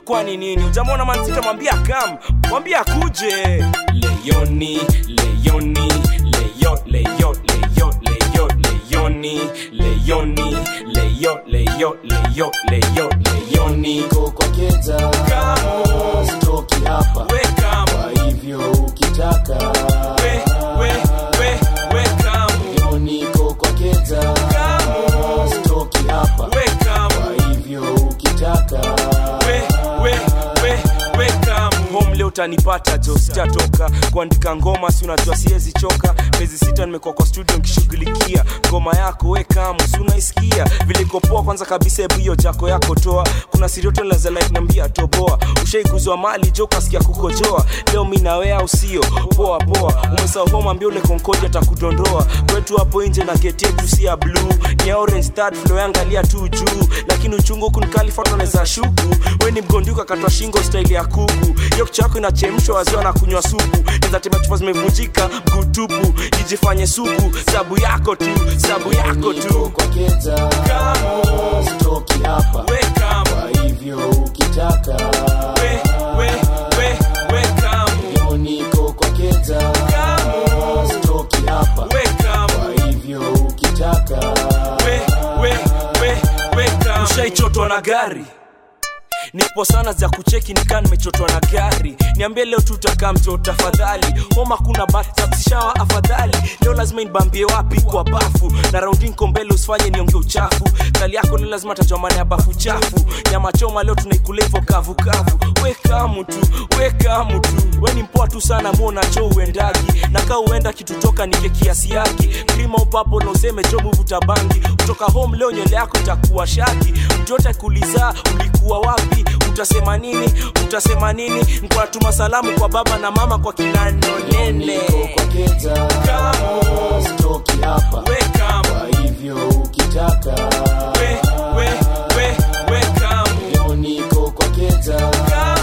kwani nini ujamwona mansita mwambia kam mwambia akuje leyoni leyoni leyo leyo leyo leyo leyoni leyoni leyo leyo leyo leyo leyoni niko kwa keta stoki hapa we kam kwa hivyo ukitaka we we we we kam leo niko kwa keta stoki hapa we kam kwa hivyo ukitaka we we we we kam home leo utanipata jo sijatoka kuandika ngoma si unajua siwezi choka miezi sita nimekuwa kwa studio nikishughulikia ngoma yako we kamu si unaisikia vile iko poa kwanza kabisa hebu hiyo jako yako toa kuna sirioto lazalainambia toboa ushaiguzwa mali jo kasikia kukojoa leo mi nawe au sio poa poa umesahau home ambia ule konkodi atakudondoa kwetu hapo nje na geti yetu si ya blue ni ya orange third floor yangalia tu juu lakini uchungu huku nikalifatoneza shuku we ni mgonduka katwa shingo staili ya kuku hiyo kichwa yako inachemshwa waziwa na kunywa supu nizatema chupa zimevunjika mguu tupu ijifanye suku sabu yako tu sabu yako niko tu kwa keta stoki hapa Welcome, kwa hivyo ukitaka we, we, we, welcome, leo niko kwa keta stoki hapa welcome. kwa hivyo ukitaka we, we, we, weka. ushaichotwa na gari nipo sana za kucheki nikaa nimechotwa na gari niambie leo tutakaa mto tafadhali homa kuna batishawa afadhali leo lazima inibambie wapi kwa bafu na raundinko mbele usifanye nionge uchafu kali yako leo lazima tajwa maana ya bafu chafu nyama choma leo tunaikula hivyo kavukavu wekamu tu wekamu tu we ni mpoa tu sana muona cho uendagi na kaa uenda kitutoka nike kiasi yake prima upapo na useme jo muvuta bangi kutoka home leo nywele yako itakuwa shaki mtu yote kuliza ulikuwa wapi utasema nini utasema nini nkwatuma salamu kwa baba na mama kwa kinanonene niko kwa keta stoki hapa Welcome, kwa hivyo ukitaka we, we, we, welcome, leo niko kwa keta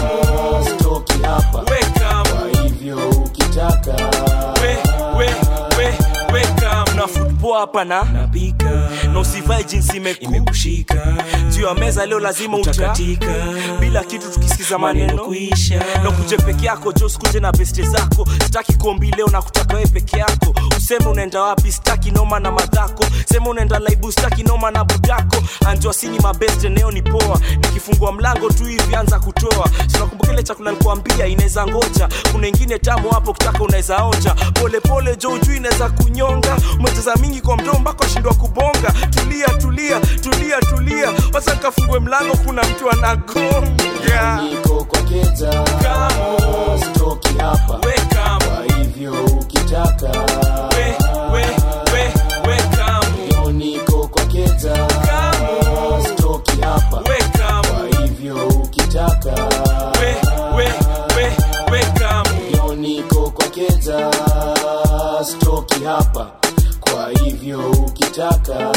stoki hapa welcome. kwa hivyo ukitaka we, we, we, welcome. na football hapa na napika na usivae jinsi imekushika juu ya meza leo lazima utakatika bila kitu tukisikiza maneno kuisha na kuje peke yako jo sikuje na beste zako sitaki kuombi leo na kutaka wewe peke yako useme unaenda wapi sitaki noma na madhako sema unaenda laibu sitaki noma na budako anjua sini mabeste neo ni poa nikifungua mlango tu hivi anza kutoa sinakumbuka ile chakula nikuambia inaweza ngoja kuna ingine tamu hapo kitaka unaweza onja polepole jo ujuu inaweza kunyonga umecheza mingi kwa mdomo mpaka washindwa kubonga tulia tulia tulia tulia wacha nikafungue mlango kuna mtu anagonga niko kwa keta stoki hapa Welcome, kwa hivyo ukitaka we, we, we, welcome, leo niko kwa keta stoki hapa welcome, kwa hivyo ukitaka we, we, we, welcome. leo niko kwa keta stoki hapa kwa hivyo ukitaka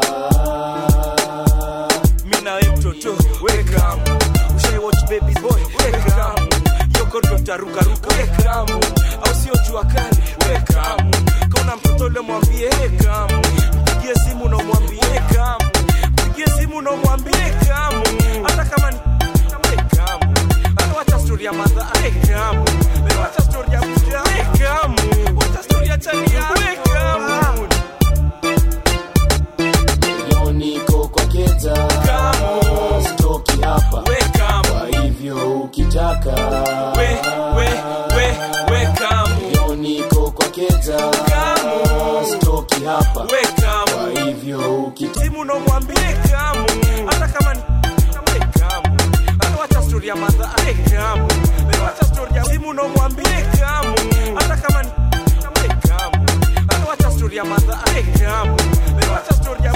mi na we mtoto welcome ushai watch baby boy welcome yoko ndo tarukaruka welcome au sio jua kali welcome kauna mtoto ule mwambie welcome mpigie simu na umwambie welcome mpigie simu na umwambie welcome hata kama ni welcome hata wacha story ya madha welcome wacha story ya mja welcome wacha story ya chania welcome leo niko kwa keta stoki hapa welcome kwa hivyo ukitaka we we we welcome leo niko kwa keta stoki hapa welcome kwa hivyo ukitaka simu nomwambie kamu hata kama ni kamu hata wacha story ya madha kamu wacha story ya simu nomwambie kamu hata kama ni kamu hata wacha story ya madha kamu wacha story ya